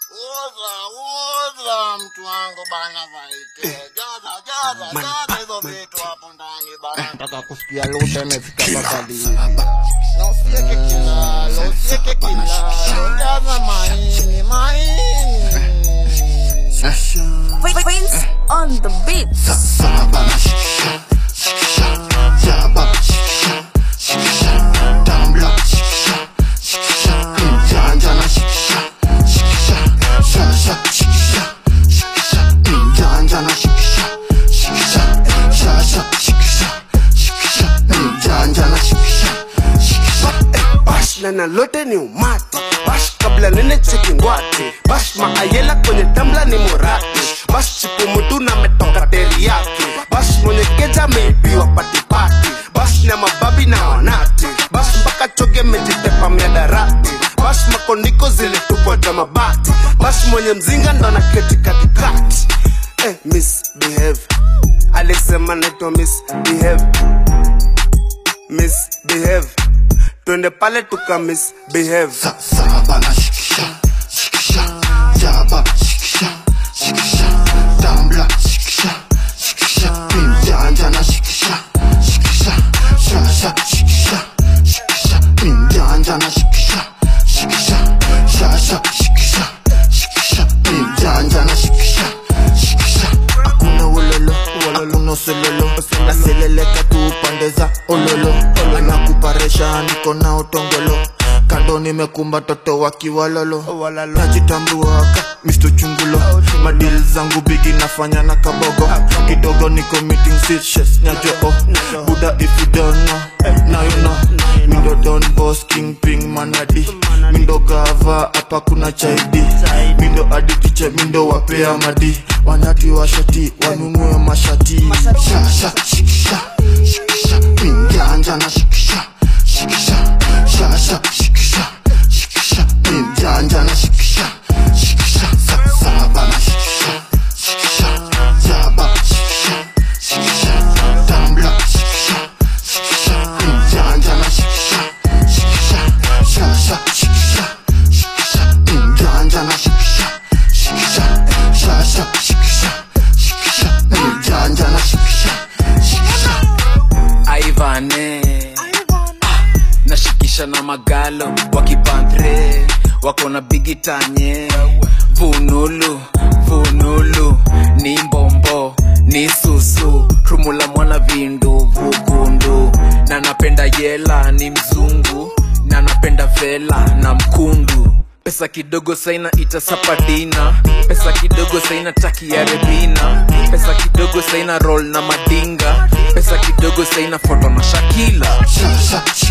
Uza, uza mtu wangu bana vaite. Jaza, jaza, jaza hizo vitu hapo ndani bana. Nataka kusikia lute imefika mpaka lini. Na usiweke kilalo, usiweke kilalo. Jaza maini, maini. Prince on the beat. bash na nalote ni umati bash kabla nene cheki ngwati bash maayela kwenye tambla ni murati bash chipu mutu na metoka teriyaki bash mwenye keja ameibiwa patipati bash na mababi na wanati bash mpaka choge mejitepa miadarati bash makondiko zilitupwa za mabati bash mwenye mzinga ndo na keti katikati eh, misbehave alisema naitwa misbehave misbehave twende pale tuka misbehave hakuna ulolo hakuna usololo naseleleka tu pande za ololo anakuparesha niko na utongolo kando nimekumba toto wakiwalolo najitambuaka misto chungulo madil zangu bigi nafanya na kabogo kidogo niko meeting sitches nyajoo buda if you don't know now you know mindo don boss king ping manadi mindo gava hapa kuna chaidi mindo aditiche mindo wapea madi wanati washati wanunue mashati Shasha, shikisha, shikisha, minjanja na shikisha, shikisha, shasha, shikisha, shikisha, minjanja na shikisha, shikisha, sa- saba na shikisha, shikisha, jaba, shikisha, shikisha, tambla, shikisha, shikisha, minjanja na shikisha, shikisha, shasha, shikisha, shikisha, minjanja na shikisha, shikisha, shasha, shikisha, shikisha, minjanja na shikisha, shikisha. aivane nashikisha na magalo wakipandre wako na bigitanye vunulu vunulu ni mbombo ni susu rumula mwana vindu vugundu na napenda yela ni mzungu na napenda vela na mkundu pesa kidogo saina itasapadina pesa kidogo saina taki ya rebina pesa kidogo saina roll na madinga pesa kidogo saina foto na shakila Shasha,